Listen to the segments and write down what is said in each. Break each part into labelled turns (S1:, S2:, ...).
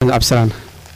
S1: maxamed cabdisalaan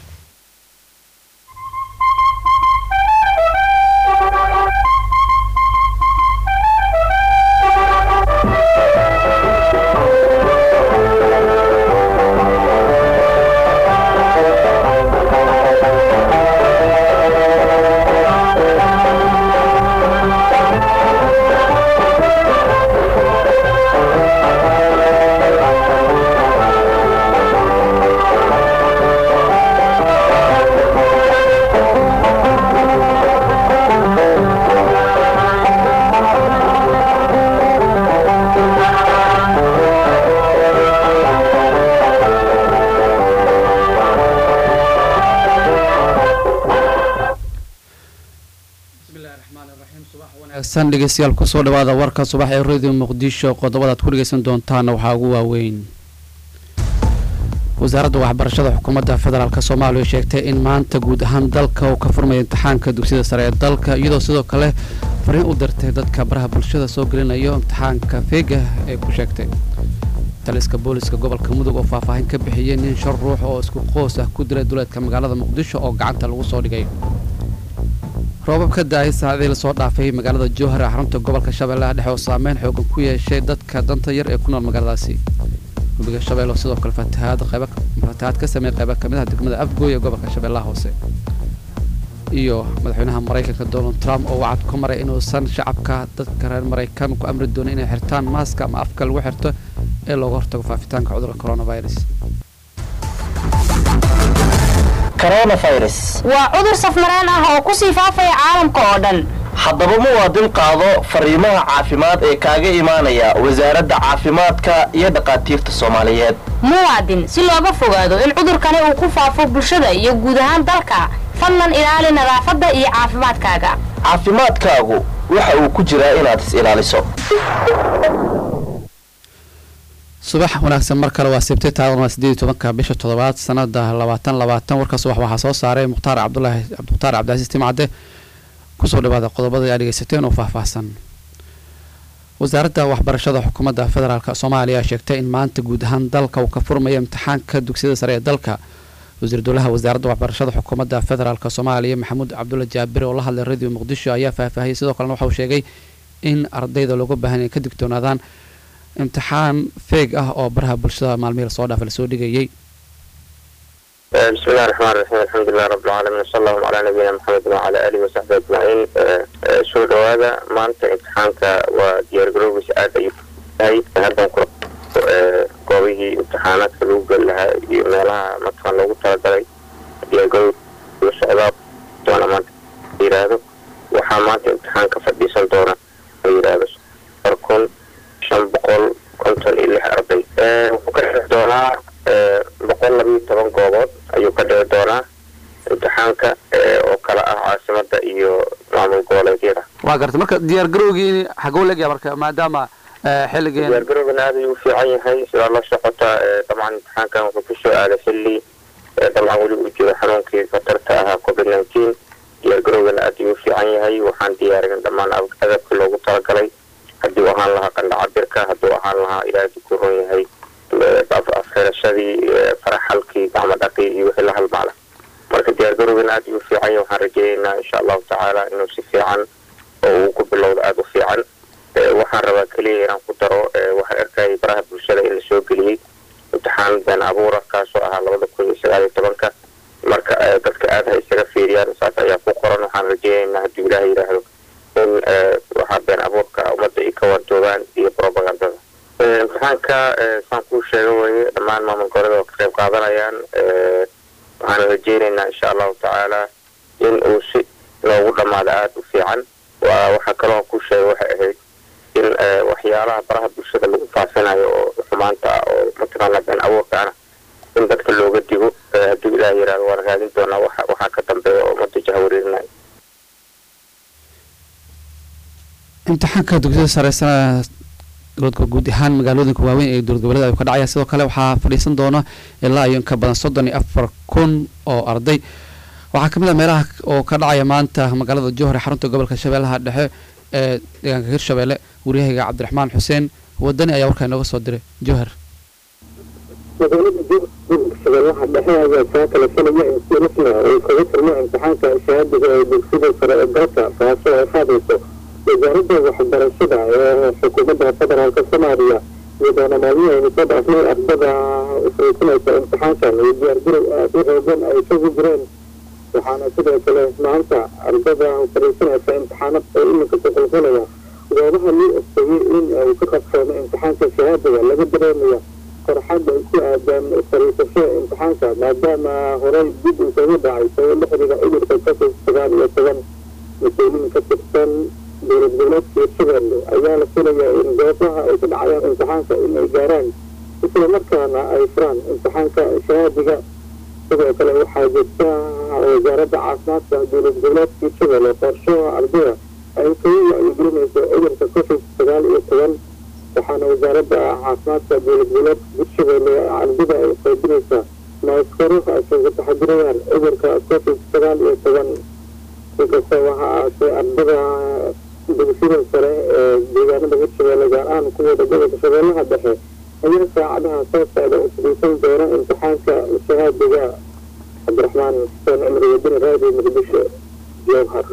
S1: wanaagsan dhegeystayaal kusoo dhawaada warka subax ee radio muqdisho qodobadaad ku dhegeysan doontaana waxaa ugu waaweyn wasaaradda waxbarashada xukuumadda federaalk soomaaliya sheegtay in maanta guud ahaan dalka uu ka furmaya imtixaanka dugsiyada sare ee dalka iyadoo sidoo kale fariin u dirtay dadka baraha bulshada soo gelinayo imtixaanka feega ee ku sheegtay taliska booliska gobolka mudug oo faahfaahin ka bixiyey nin shan ruux oo isku qoos ah ku dilay duleedka magaalada muqdisho oo gacanta lagu soo dhigay roobab ka da-ay saacadii lasoo dhaafay magaalada jowhar ee xarunta gobolka shabeellaha dhexe oo saameyn xoogan ku yeeshay dadka danta yar ee ku nool magaaladaasi webiga shabeelle sidoo kale fatahaad qayba fatahaad ka sameeyay qayba kamid ah degmada afgooy ee gobolka shabeellaha hoose iyo madaxweynaha maraykanka donald trump oo wacad ku maray inuusan shacabka dadka reer maraykan ku amri doonin inay xirtaan maaska ama afka lagu xirto ee looga hortago faafitaanka cudurka coronavirus
S2: coronavirus
S3: waa cudur safmareen ah oo ku sii faafaya caalamka oo dhan
S2: haddaba muwaadin qaado fariimaha caafimaad ee kaaga imaanaya wasaaradda caafimaadka iyo dhakhaatiirta soomaaliyeed
S3: muwaadin si looga fogaado in cudurkani uu ku faafo bulshada iyo guud ahaan dalka fadlan ilaali nadaafadda iyo caafimaadkaaga
S2: caafimaadkaagu waxa uu ku jiraa inaad is ilaaliso
S1: subax wanaagsan mar kale waa sibtay taadan waa sideed iyo tobanka bisha toddobaad sanada labaatan labaatan warka subax waxaa soo saaray mukhtaar cabdulaahi mukhtaar cabdicasiis timcadde kusoo dhawaada qodobada aad dhegeysateen oo faahfaahsan wasaaradda waxbarashada xukuumadda federaalk soomaaliya sheegtay in maanta guud ahaan dalka uu ka furmayo imtixaanka dugsiyada sare ee dalka wasiir dowlaha wasaaradda waxbarashada xukuumadda federaalk soomaaliya maxamuud cabdulla jaabir oo la hadlay radio muqdisho ayaa faahfaahiyey sidoo kalena waxauu sheegay in ardayda looga baahan inay ka digtoonaadaan imtixaan feeg ah oo baraha bulshada maalmihii lasoo dhaafay lasoo dhigayay
S4: بسم الله الرحمن الرحيم الحمد لله رب العالمين وصلى الله على نبينا محمد وعلى اله وصحبه اجمعين soo dhawaada maanta imtixaanka waa diyaar garowgiisa aad ayuu yahay haddan ku goobihii imtixaanaadka lagu geli lahaa iyo meelaha mataqaan loogu talagalay diyaar garow la socdaa doona maanta yiraahdo waxaa maanta imtixaanka fadhiisan doona la yiraahdo afar kun shan boqol konton iyo lix arday wuxuu ka dhici doonaa boqol labiyo toban goobood ayuu ka dhici doonaa imtixaanka oo kala ah caasimada iyo maamul goboleedyada
S1: waa garta marka diyaar garowgii xaguu legya marka maadaama xilligeen
S4: diyaar garowgana aad ayuu u fiican yahay sidaa la socota dabcan imtixaankan wuxuu kusoo aaday xilli dabcan weli uu jiro xanuunkii khatarta ahaa covid nineteen diyaar garowgana aad ayuu u fiican yahay waxaan diyaarin dhammaan agabkii loogu talagalay hadduu ahaan lahaa qandha cabirka hadduu ahaan lahaa ilaahay ku ron yahay afxirashadii faraxalkii gacmo dhaqii iyo wixii la halmaala marka diyaar garowgana aad ayuu u fiican yahay waxaan rajaynaynaa insha allahu tacaala inuu si fiican oo uu ku bilowdo aada u fiican waxaan rabaa keliya inaan ku daro waxaan arkayay baraha bulshada in lasoo geliyey imtixaan been abuura kaasoo ahaa labada kun iyo sagaal iyo tobanka marka dadka aada ha isaga fiiriyaan saas ayaa ku qoran waxaan rajaynaynaa hadduu ilaaha yidhaahdo in waxaa been abuurka ummadda ay ka warjoogaan iyo probagandada imtixaanka saan kuu sheega weye dhammaan maamul goboleeda oo ka qayb qaadanayaan waxaan rajaynaynaa insha allahu tacaala in uu si loogu dhammaado aada u fiican waa waxaa kaloo ku sheegay waxay ahayd in waxyaalaha baraha bulshada lagu faafinayo oo xumaanta ah oo mataqaana been abuurka ana in dadka looga digo hadduu ilaah yihahdo waan raadin doonaa waxa waxaa ka dambeeya oo ummadda jahawareerinayo
S1: imtixaanka dugsiyada sare sana dowladka guud ahaan magaalooyinka waaweyn ee dowlad goboleeda ayuu ka dhacaya sidoo kale waxaa fadhiisan doona ilaa iyo inka badan soddon iyo afar kun oo arday waxaa kamid ah meelaha oo ka dhacaya maanta magaalada jowhar ee xarunta gobolka shabeellaha dhexe ee deegaanka hirshabelle waryahayga cabdiraxmaan xuseen wadani ayaa warkaa inooga soo diray jowhar
S5: magaalada gobolka shabeellaha dhexe ayaa saa kala filaya in si rasmi ah uu kaga furmo imtixaanka shahaadiga ee dugsida sare ee dalka taasoo ay qaadayso wasaaradda waxbarashada ee xukuumadda federaalka soomaaliya iyadoona maalmihii aynu soo dhaafnay ardada fariisanaysa imtixaankan iyo diyaargarow aada u xoogan ay kagu jireen waxaana sidoo kale maanta ardada fariisanaysa imtixaanad oo iminka ku qulqulaya goobaha loo ogtayay in ay ka qabsoomo imtixaanka shahaadiga laga dareemaya farxad ay ku aadaan fariisasho imtixaanka maadaama horey dib uu kaga dhacay sabab la xiriira cudurka covid sagaal iyo toban mas-uuliin ka tirsan dowlad goboleedka hirshabelle ayaa la filayaa in goobaha ay ku dhacayaan imtixaanka in ay gaaraan islamarkaana ay furaan imtixaanka shahaadiga sidoo kale waxaa jirta wasaaradda caafimaadka dowlad goboleedka hirshabelle qorsho ardada ay kaga wacyigelinayso cudurka covid sagaal iyo toban waxaana wasaaradda caafimaadka dowlad goboleedka hirshabelle ardada ay qaybinaysaa maaskaro ay kaga taxadirayaan cudurka covid sagaal iyo toban inkasta waxa aatee ardada dugsida sare ee deegaanada hirshabelle gaar ahaan kuwooda gobolka shabeellaha dhexe ayaa saacadaha soo socda u fadhiisan doona imtixaanka shahaadiga cabdiraxmaan xuseen cumar wadani raadiyo muqdisho jowhar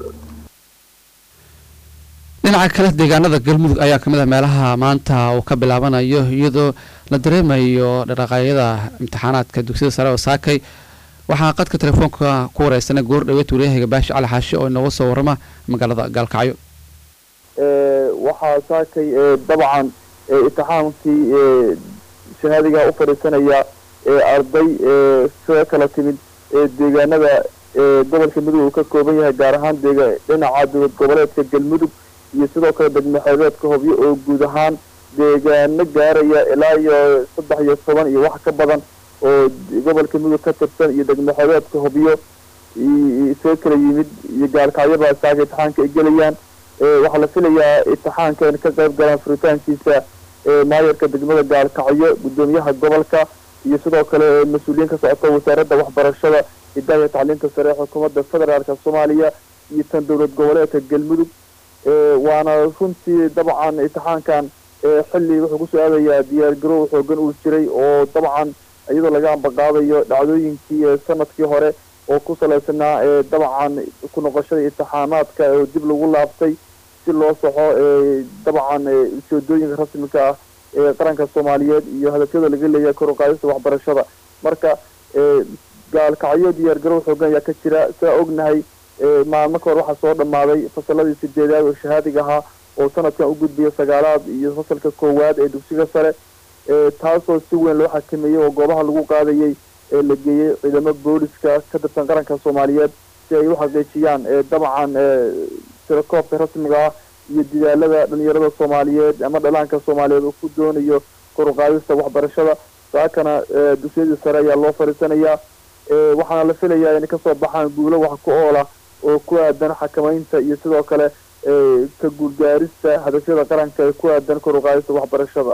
S1: dhinaca kale deegaanada galmudug ayaa kamid ah meelaha maanta uu ka bilaabanayo iyadoo la dareemayo dhaqaaqyada imtixaanaadka dugsiyada sare oo saakay waxaa qadka telefoonka ku wareysanay goor dhaweed wariyahayga baashi cali xaashi oo inooga soo warama magaalada gaalkacyo
S6: waxaa saakay dabcan imtixaankii shahaadiga u fadhiisanaya arday soo kala timid deegaanada gobolka mudug uu ka kooban yahay gaar ahaan dhinaca dowlad goboleedka galmudug iyo sidoo kale degmaxeebeedka hobyo oo guud ahaan deegaano gaaraya ilaa iyo saddex iyo toban iyo wax ka badan oo gobolka mudug ka tirsan iyo degmaxeebeedka hobyo soo kala yimid iyo gaalkacyabaa saaka imtixaanka ay gelayaan waxaa la filayaa imtixaanka in ka qayb galaan furitaankiisa maayarka degmada gaalkacyo guddoomiyaha gobolka iyo sidoo kale mas-uuliyiin ka socota wasaaradda waxbarashada hidaaya tacliinta sare ee xukuumadda federaalka soomaaliya iyo tan dowlad goboleedka galmudug waana runtii dabcan imtixaankan xilli wuxuu kusoo aadayaa diyaargarow xoogan uu jiray oo dabcan iyadoo laga ambaqaadayo dhacdooyinkii sanadkii hore oo ku salaysanaa dabcan ku noqoshada imtixaanaadka oo dib lagu laabtay si loo soxo dabcan ujeedooyinka rasmika ah ee qaranka soomaaliyeed iyo hadafyada laga leeyahay kor u qaadista waxbarashada marka gaalkacyo diyaargarow xoogan ayaa ka jira sidaa ognahay maalmo ka hor waxaa soo dhammaaday fasaladii sideedaad oo shahaadiga ahaa oo sanadkan u gudbaya sagaalaad iyo fasalka koowaad ee dugsiga sare taasoo si weyn loo xakameeyey oo goobaha lagu qaadayay ee la geeyey ciidamo booliska ka tirsan qaranka soomaaliyeed si ay u xaqiijiyaan dabcan tirakoobka rasmiga ah iyo dadaalada dhalinyarada soomaaliyeed ama dhalaanka soomaaliyeed uu ku doonayo kor u qaadista waxbarashada saakana dugsiyadii sare ayaa loo fadhiisanayaa waxaana la filayaa inay kasoo baxaan guulo wax ku oola oo ku aadan xakamaynta iyo sidoo kale ka guulgaarista hadafyada qaranka ee ku aadan kor u qaadista waxbarashada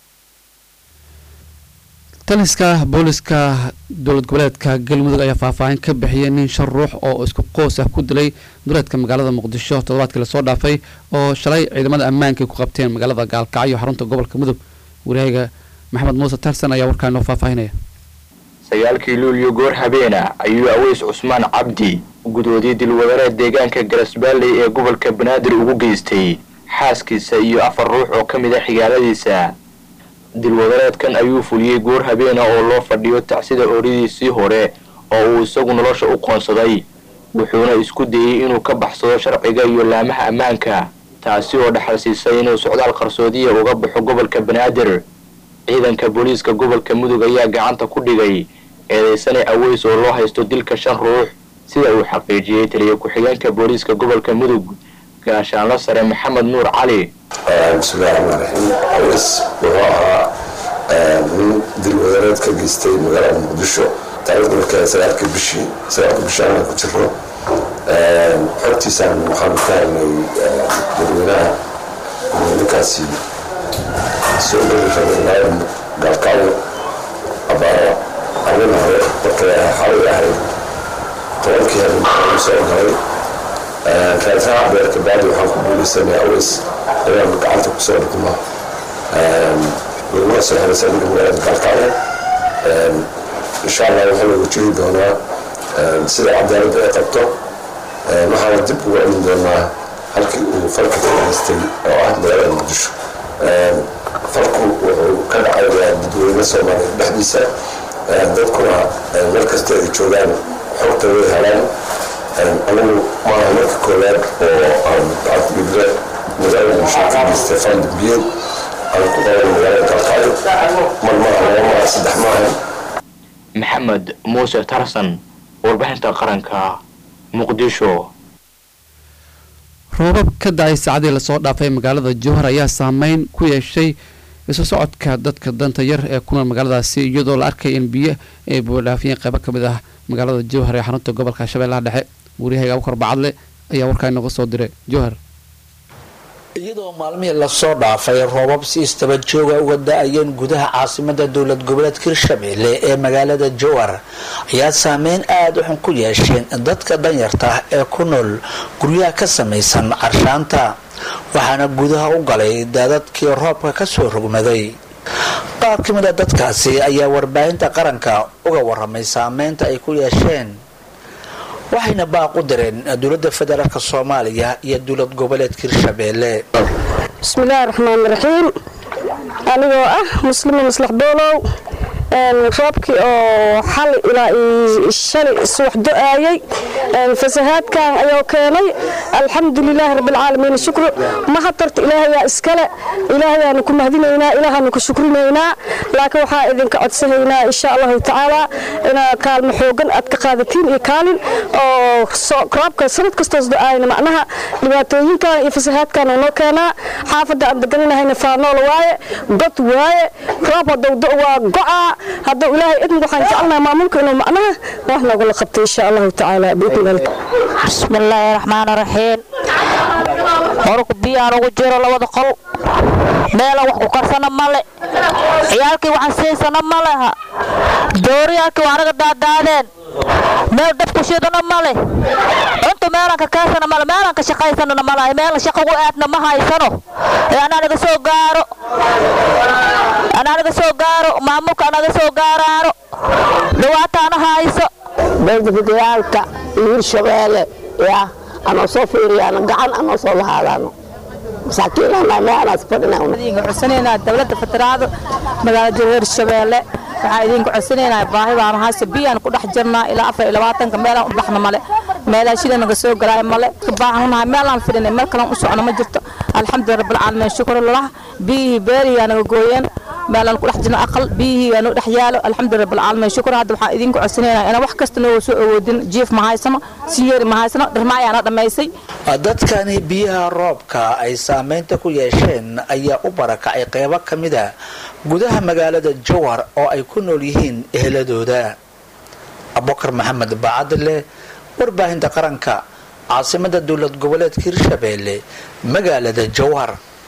S1: taliska booliska dowlad goboleedka galmudug ayaa faahfaahin ka bixiyay nin shan ruux oo isku qoos ah ku dilay duleedka magaalada muqdisho toddobaadkii lasoo dhaafay oo shalay ciidamada ammaanka ku qabteen magaalada gaalkacyo xarunta gobolka mudug wariyahayga maxamed muuse tarsan ayaa warkaa inoo faahfaahinaya
S2: sagaalkii luulyo goor habeena ayuu aweys cusmaan cabdi gudoodiyey dilwadareed deegaanka garasbaalley ee gobolka banaadir ugu geystay xaaskiisa iyo afar ruux oo ka mid a xigaaladiisa dilwadareedkan ayuu fuliyey goor habeena oo loo fadhiyo tacsida ooridiisii hore oo uu isagu nolosha u qoonsaday wuxuuna isku dayey inuu ka baxsado sharciga iyo laamaha ammaanka taasi oo dhaxal siisay inuu socdaal qarsoodiya uga baxo gobolka banaadir ciidanka booliiska gobolka mudug ayaa gacanta ku dhigay eedeysane aweys oo loo haysto dilka shan ruux sida uu xaqiijiyey taliya ku-xigeenka booliiska gobolka mudug gaashaanlo sare maxamed nuur cali
S7: bismillahi raxmaan raxiim aweys wuxuu ahaa nin dil wadareed ka geystay magaalada muqdisho taariikhda marka sagaalka bishii sagaalka bishii anaan ku jiro xogtiisaan waxaanu ka helnay dadweynaha ninkaasi soo geli rabay magaalada gaalkacyo abaara arrin hore markay xalay ahayd tobankii habeen soo galay raadsaha beerka baadi waxaan ku guuleysanay aweys inaan gacanta kusoo dhigno laguna soo xiray saldhigga magaalada gaalkacyo insha allah waxaa lagu jiri doonaa sida cadaaladda ay qabto waxaana dib ugu celin doonaa halkii uu falka ka haystay oo ah magaalada muqdisho falku wuxuu ka dhacayaa dadweyne soomaaliya dhexdiisa dadkuna meel kasta ay joogaan xogta way helaan anigu maaha marka koowaad oo aan cabdibile magaalada muqdisho ka geystay fal dambiyeed aan ku qaban magaalada kalqaayo mar maaha laba maaha saddex maaha
S2: maxamed muuse tarsan warbixinta qaranka muqdisho
S1: roobab ka dacay saacadii lasoo dhaafay magaalada jowhar ayaa saameyn ku yeeshay isu socodka dadka danta yar ee ku nool magaaladaasi iyadoo la arkay in biyo ay buudhaafiyeen qaybo ka mid ah magaalada jowhar ee xarunta gobolka shabeellaha dhexe wariyahayga abukar bacadle ayaa warkaa inooga soo diray jowhar
S8: iyadoo maalmihii lasoo dhaafay roobab si istaba jooga uga da-ayeen gudaha caasimada dowlad goboleedka hirshabeelle ee magaalada jowhar ayaa saameyn aada u xun ku yeesheen dadka danyarta ah ee ku nool guryaha ka samaysan carshaanta waxaana gudaha u galay daadadkii roobka kasoo rogmaday qaar ka mid a dadkaasi ayaa warbaahinta qaranka uga waramay saameynta ay ku yeesheen waxayna baaq u direen dowladda federaalk soomaaliya iyo dowlad goboleedka hirshabeelle
S9: bismillaahi raxmaani raxiim anigoo ah muslima maslax doolow roobkii oo xal ilaa shalay subax do-aayay fasahaadkan ayuu keenay alxamdulilaahi rabbilcaalamiin shukru mahatarta ilaahayaa iskale ilaahayaanu ku mahadinaynaa ilaahaanu ku shukrinaynaa laakiin waxaa idinka codsanaynaa insha allahu tacaala inaad kaalmo xoogan aad ka qaadatiin iyo kaalin oo roobka sanad kastoos do-aayna macnaha dhibaatooyinkan iyo fasahaadkan oo noo keenaa xaafadda aan degananahayna faanool waaye god waaye roob hadowdo waa gocaa hadduu ilaahay idin waxaan jecelnaha maamulka inuu macnaha wax noogala qabto insha allahu tacaala
S10: bismillaahi raxmaan raxiim horku biyaan ugu jiro labada qol meela wax ku karsana male ciyaalkii waxaan siisana ma leha dooriyaalkii waa anaga daadaadeen meel dab ku shidana male cuntu meelaan ka kaasana male meelaan ka shaqaysanana malahay meel shaqo ugu aadna ma haysano ee anaanaga soo gaaro anaanaga soo gaaro maamulka anaga soo gaaraano dhibaataana hayso
S11: beeldafidyaalka iyo hirshabeelle ya anoo soo fiiriyaano gacan anoo soo lahaadaano masaakiinana meelaas fadhina
S10: codsanaynaa dowladda federaal magaalada hirshabeelle waxaan idinku codsanaynaa baahi baan hayso biyaan ku dhex jirnaa ilaa afar iyo labaatanka meelaan u baxna male meelaa shida naga soo galaayo male baahanunahay meelaan fidhinay meel kalan u socno ma jirto alxamdulilah rabbilcaalamiin shukr lilah biyihii beeriyaa naga gooyeen meelaan ku dhex jirno aqal biyihii yaa noo dhex yaalo alxamdulilah rabbilcaalamiin shukr hadda waxaan idinku codsanaynaa inaan wax kasta nooga soo awoodin jiif ma haysano siyeeri ma haysano dharmaayaana dhammaysay
S8: dadkani biyaha roobka ay saameynta ku yeesheen ayaa u barakacay qeybo ka mid a gudaha magaalada jowhar oo ay ku nool yihiin eheladooda abubakar maxamed baacadile warbaahinta qaranka caasimada dowlad goboleedka hirshabeelle magaalada jowhar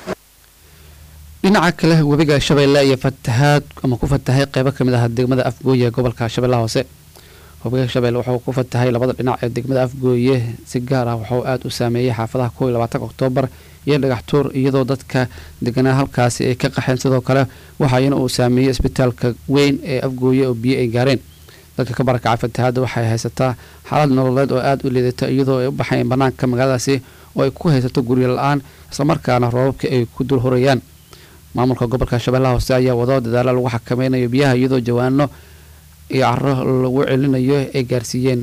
S1: dhinaca kale webiga shabeelle iyo fatahaad ama ku fatahay qeybo kamid ah degmada afgooye ee gobolka shabeellaha hoose webiga shabeelle wuxuu ku fatahay labada dhinac ee degmada afgooye si gaar ah wuxuu aada u saameeyey xaafadaha kow iyo labaatanka oktoobar iyo dhagaxtuur iyadoo dadka deganaa halkaasi ay ka qaxeen sidoo kale waxaayana uu saameeyey isbitaalka weyn ee afgooye oo biyo ay gaareen dadka ka barakacay fatahaadda waxay haysataa xaalad nololeed oo aada u liidata iyadoo ay u baxayeen banaanka magaaladaasi oo ay ku haysato guryo la-aan islamarkaana roobabka ay ku dul horayaan maamulka gobolka shabeellaha hoose ayaa wado dadaalo lagu xakameynayo biyaha iyadoo jawaano iyo caro lagu celinayo ay gaarsiiyeen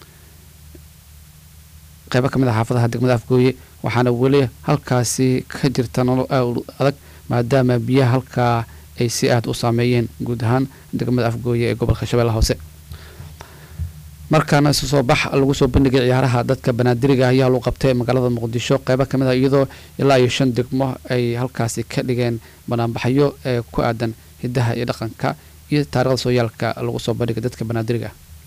S1: qeybo kamid a xaafadaha degmada afgooye waxaana weli halkaasi ka jirta nolol aad adag maadaama biyaha halkaa ay si aada u saameeyeen guud ahaan degmada afgooye ee gobolka shabeellaha hoose markaana isu soo bax lagu soo bandhigay ciyaaraha dadka banaadiriga ayaa lagu qabtay magaalada muqdisho qeybo kamid ah iyadoo ilaa iyo shan degmo ay halkaasi ka dhigeen banaanbaxyo ee ku aadan hidaha iyo dhaqanka iyo taarikhda sooyaalka lagu soo bandhigay dadka banaadiriga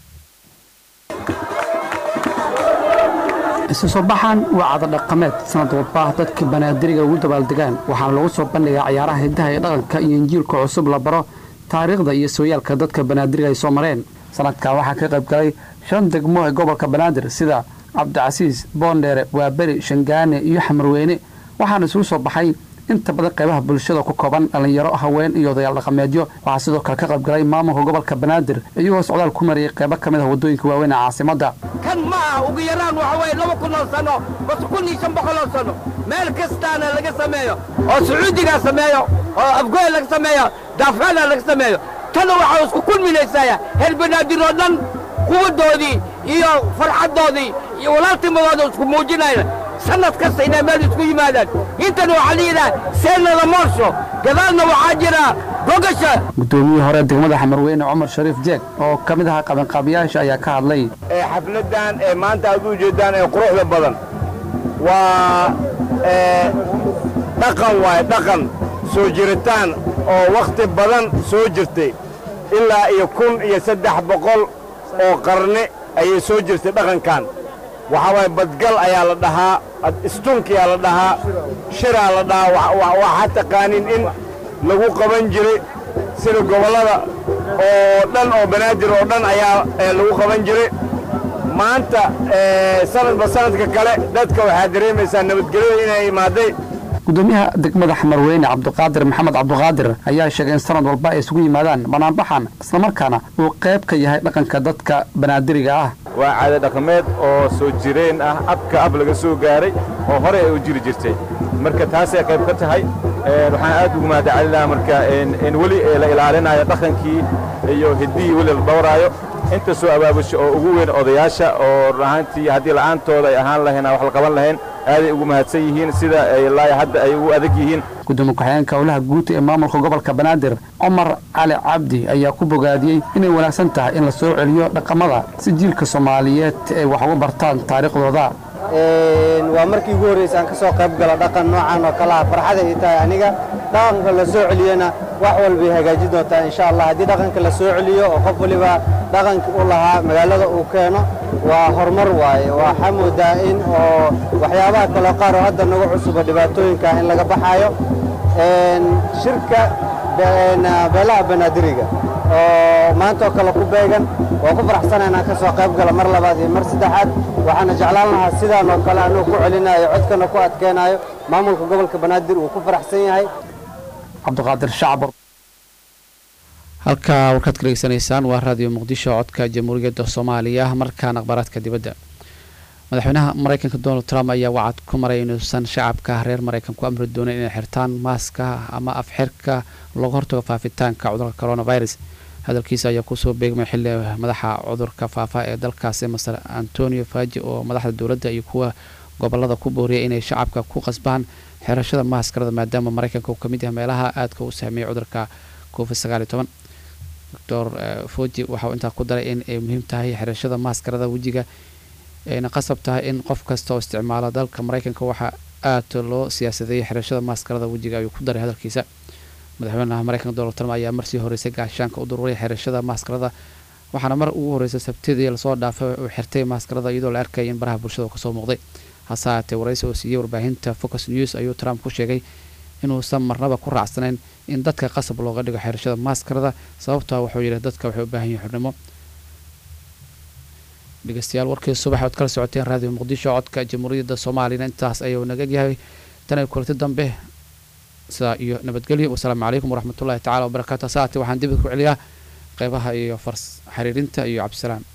S1: isu soo baxan waa cadadhaqameed sanad walba dadka banaadiriga ugu dabaaldegaan waxaana lagu soo bandhigaa ciyaaraha hidaha iyo dhaqanka iyo injiilka cusub la baro taariikhda iyo sooyaalka dadka banaadiriga ay soo mareen sanadkan waxaa ka qayb galay shan degmo ee gobolka banaadir sida cabdicasiis boondheere waaberi shangaane iyo xamarweyne waxaana isugu soo baxay inta badan qaybaha bulshada ku kooban dhallinyaro haween iyo odayaal dhaqameedyo waxaa sidoo kale ka qaybgalay maamulka gobolka banaadir iyagoo socdaal ku mariyay qaybo ka mid ah waddooyinka waaweyn ee caasimadda
S12: kan ma aha ugu yaraan waxa weeye laba kun oo sano base kun iyo shan boqol oo sano meel kastaana laga sameeyo oo sacuudigaa sameeyo oo afgoy laga sameeyo daafcana laga sameeyo tana waxaa isku kulminaysaya reer banaadir oo dhan quwaddoodii iyo farxaddoodii iyo walaaltimadooda isku muujinayna sanad kasta inay meel isku yimaadaan intana waxaa layidhaha seenada moorsho gadaalna waxaa jira gogasha
S1: guddoomiyihii hore degmada xamarweyne cumar shariif jeeg oo ka mid ahaa qabanqaabiyaasha ayaa ka hadlay
S13: ee xafladdan ee maanta aad u jeeddaan ee quruxda badan waa ee dhaqan waaye dhaqan soo jiritaan oo wakhti badan soo jirtay ilaa iyo kun iyo saddex boqol oo qarni ayay soo jirtay dhaqankan waxaa waaye badgal ayaa la dhahaa istunkiyaa la dhahaa shiraa la dhahaa waxaa taqaanin in lagu qaban jiray sida gobollada oo dhan oo banaadir oo dhan ayaa lagu qaban jiray maanta sanadba sanadka kale dadka waxaa dareemaysaa nabadgelyada inay imaaday
S1: gudoomiyaha degmada xamarweyne cabdiqaadir maxamed cabdiqaadir ayaa sheegay in sanad walba ay isugu yimaadaan banaanbaxan islamarkaana uu qayb ka yahay dhaqanka dadka banaadiriga ah
S14: waa caado dhaqameed oo soo jireen ah abka ab laga soo gaaray oo hore ay u jiri jirtay marka taasay qayb ka tahay waxaan aad ugu mahadcelinaha marka in weli la ilaalinayo dhaqankii iyo hiddihii weli la dhowraayo inta soo abaabusha oo ugu weyn odayaasha oo run ahaantii haddii la'aantooda ay ahaan lahayn wax la qaban lahayn aaday ugu mahadsan yihiin sida ilaa hadda ay ugu adag yihiin
S1: gudoomiye ku-xigeenka howlaha guud ee maamulka gobolka banaadir cumar cali cabdi ayaa ku bogaadiyey inay wanaagsan tahay in la soo celiyo dhaqamada si jiilka soomaaliyeed ay wax uga bartaan taariikhdooda
S15: waa markii ugu horraysa aan ka soo qayb galo dhaqan noocan oo kale ah farxada ii tahay aniga dhaqanka la soo celiyona wax walbay hagaajin doontaa insha allah haddii dhaqanka la soo celiyo oo qof waliba dhaqankii u lahaa magaalada uu keeno waa horumar waaye waxaa moodaa in oo waxyaabaha kaloo qaar oo hadda nagu cusuba dhibaatooyinka in laga baxaayo shirka beelaha banaadiriga oo maanta oo kale ku beegan waa ku faraxsana inaan ka soo qayb galo mar labaad iyo mar saddexaad waxaana jeclaan lahaa sidaan oo kale anuu ku celinayo codkana ku adkeenayo maamulka gobolka banaadir uu ku faraxsan yahay
S1: cabdiqaadir shacbur halkaa warkaad ka dhegeysanaysaan waa raadiyo muqdisho codka jamhuuriyadda soomaaliya markaan akhbaaraadka dibadda madaxweynaha maraykanka donald trump ayaa wacad ku maray inuusan shacabka reer maraykan ku amri doonin inay xirtaan maaska ama afxirka looga hortago faafitaanka cudurka coronavirus hadalkiisa ayaa kusoo beegmay xilli madaxa cudurka faafa ee dalkaasi master antonio faji oo madaxda dowladda iyo kuwa gobolada ku booriyay inay shacabka ku qasbaan xirashada maaskarada maadaama maraykanka uu kamid yahay meelaha aadka u saameeyay cudurka covid sagaaliyo toban doctor foji waxauu intaa ku daray in ay muhiim tahay xirashada maaskarada wejiga ayna qasab tahay in qof kasta oo isticmaala dalka maraykanka waxaa aad loo siyaasadeeyay xirashada maaskarada wejiga ayuu ku daray hadalkiisa madaxweynaha maraykanka donald trump ayaa marsii horeysay gaashaanka u dururay xirashada maaskarada waxaana mar ugu horreysay sabtidii lasoo dhaafay uu xirtay maaskarada iyadoo la arkayay in baraha bulshada kasoo muuqday hase haatee waraysi oo siiyey warbaahinta focus news ayuu trump ku sheegay inuusan marnaba ku raacsanayn in dadka qasab looga dhigo xirashada maaskarada sababtaa wuxuu yidhi dadka waxay u baahan yihin xurnimo dhegeystayaal warkii subax ood kala socoteen raadiyo muqdisho codka jamhuuriyadda soomaaliyana intaas ayuu naga yahay tan ay kulanti dambe sidaa iyo nabadgelyo wasalaamu calaykum waraxmatullahi tacala wabarakaatu hase haatee waxaan dibid ku celiyaa qeybaha iyo fars xiriirinta iyo cabdisalaam